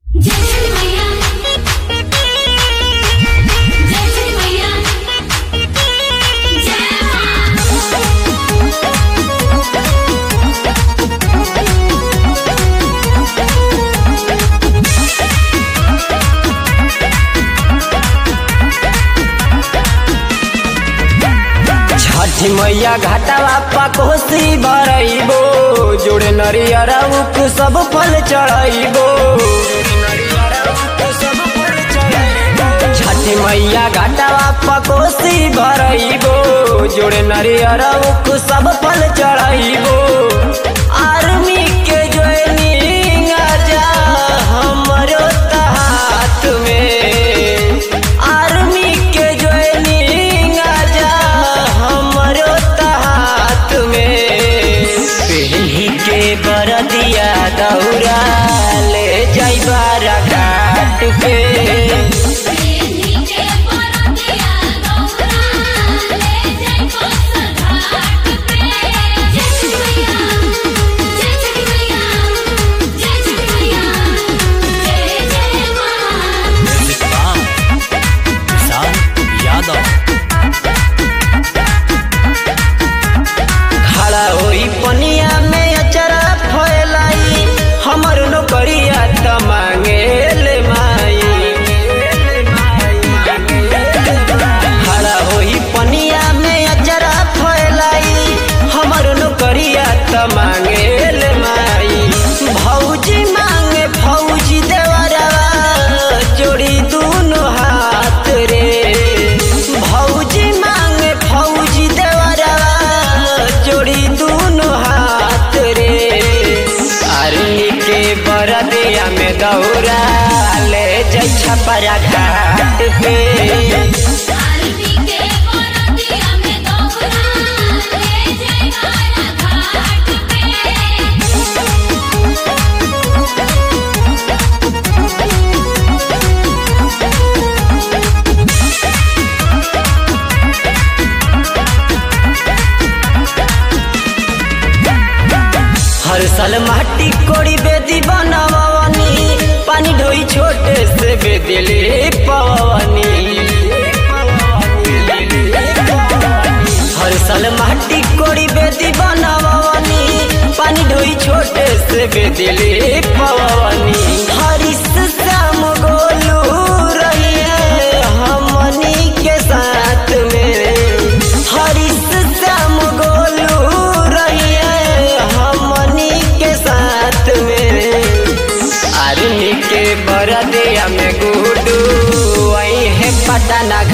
जय श्री मैया जय श्री मैया जय मां छठी मैया घाटावा पा कोसी भरइबो जोड़े नरियर उक सब फल चढ़इबो छठी मैया घाटावा पा कोसी भरइबो जोड़े नरियर उक सब फल चढ़इबो आर्मी के ज्वाइनिंग आजा हमरो हाथ में आर्मी के ज्वाइनिंग आजा हमरो हाथ में पहनी के बरदिया दौरा ले जाइबा घाट पे प्रेमी के परदिया गौरा ले जाई बस घाट पे जय श्री मैया जय श्री मैया जय श्री मैया जय जय मां खड़ा होई पनिया में अचरा फैलाई हमर नौकरिया त मांगे ले माई खड़ा होई पनिया में अचरा फैलाई हमर नौकरिया त मांगे ले माई भौजी मांगे फौजी देवरवा जोड़ी दूनो हाथ रे भौजी मांगे फौजी देवरवा जोड़ी दूनो हाथ रे आर्मी के बरदिया में दौड़ा ले जाइ छपरा घाट पे आरती के परदिया में गौरा ले जाई घाट पे हर साल माटी कोड़ी बेदी बनावनी पानी ढोई छोटे से बेदिले पवनी हर साल माटी कोड़ी बेदी बनावनी पानी ढोई छोटे से बेदिले पवनी हरिस श्याम गोलू रहिए हमनी के साथ में हरिस श्याम गोलू रहिए हमनी के साथ में आर्मी के बरदिया में गुडू वही है पटना